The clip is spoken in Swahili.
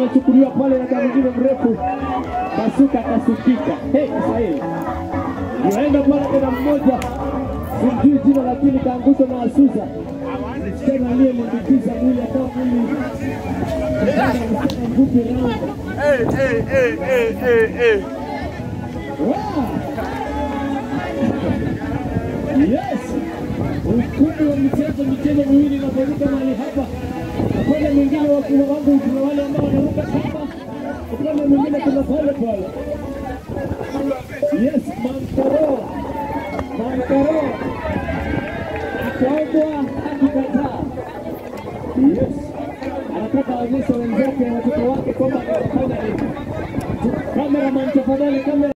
amechukuliwa pale na mwingine mrefu, kasuka kasukika. Hey, Kiswahili naenda pale tena mmoja, simjui jina lakini kaangusha na Asuza tena aliyelimbikiza mwili akawa mwili mfupi raundi Hey, hey, hey, hey, hey, hey. Wow. Yes. Ukumbi wa michezo, michezo miwili inafanyika mahali hapa. Upande mwingine wa kuna wangu kuna wale ambao wanaruka kamba, upande mwingine kuna pale pale. Yes, Mankaro. Mankaro. Akaogwa akikataa. Yes. Anataka aonyeshe wenzake watoto wake kwamba anafanya nini. Kameraman tafadhali, kamera